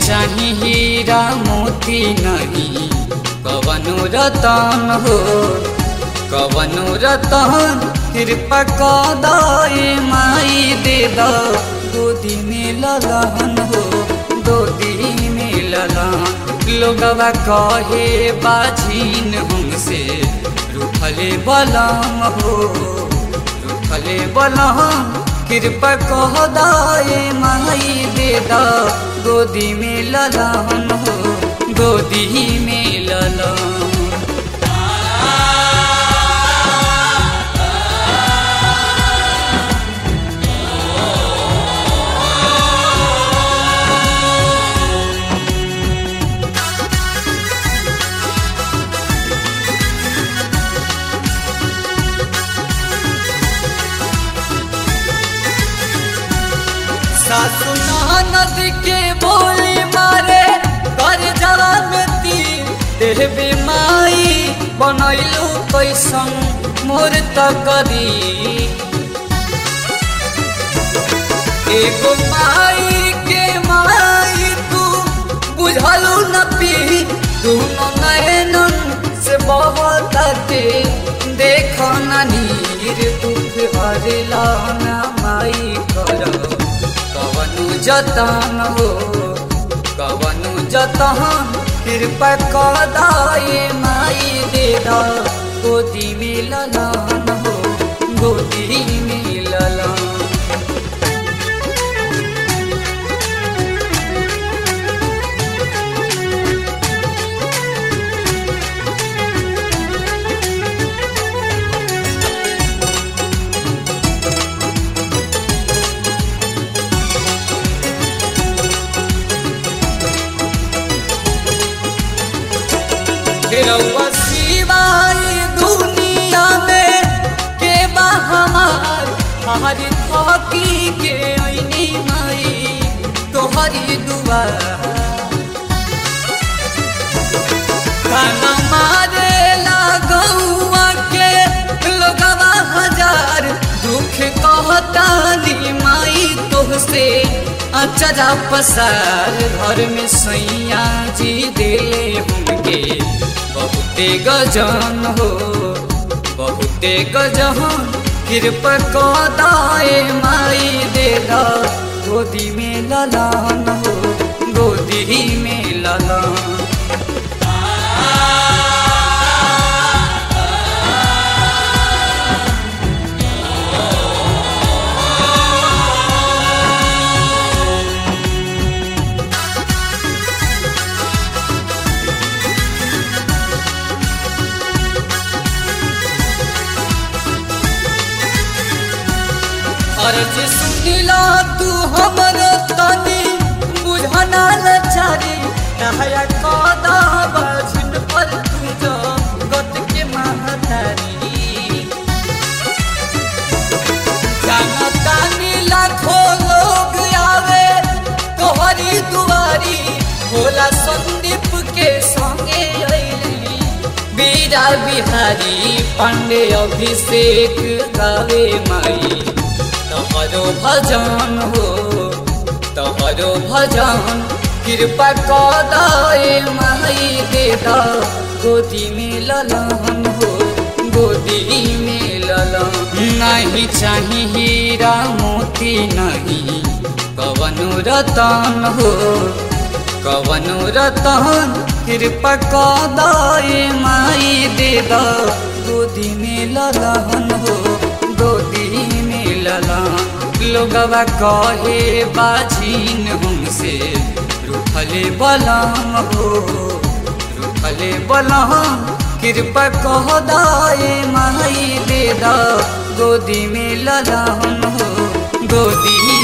चाही हीरा मोती नहीं कवनो रतन हो कवनो रतन कृपा कदाए माई दे द गोदी में ललन हो गोदी में ललन लोगवा कहे बाझीन हमसे रूठले बलम हो रूठले बलम कृपा कह दाए माई दे द गोदी में ललन हो गोदी में ललन सासु ननद के बोली मारे कर जला में तीर देहबे माई बनैलू कैसन मोर तकरी एगो माई के माई तू बुझलू न पी दोनों नयनन से बहुत देखो न नीर दुख हरला न माई करो कवनु जतन हो कवनु जतन कृपा कदाए माई दे द गोदी में ललन हो गोदी में ललन रउआ सिवाय दुनिया में के बा हमार हमारी थकी के ऐनी माई तोहरी दुआ खाना मारे लागौआ के लोगवा हजार दुख कहतानी माई तोहसे अचरा पसार घर में सैया जी दिले हमके बहुते गजन हो बहुते गजन कृपा कदाए माई दे द गोदी में ललन हो गोदी में ललन अर्ज सुनिला तू हमर तनी बुझना लचारी नहया कदा बजिन पर तू जो गत के महतारी जाना तानी लाखों लोग आवे तोहरी दुआरी भोला संदीप के संगे अइली बीरा बिहारी पांडे अभिषेक गावे माई तहरो भजन हो तहरो भजन कृपा कदाए माई दे द गोदी में ललन हो गोदी में ललन नहीं चाही हीरा मोती नहीं कवनो रतन हो कवनो रतन कृपा कदाए माई दे द गोदी में ललन हो गोदी में ललन लोगवा कहे बाझीन हमसे रूठले बलम हो रूठले बलम कृपा कह दाए माई दे द गोदी में ललन हो गोदी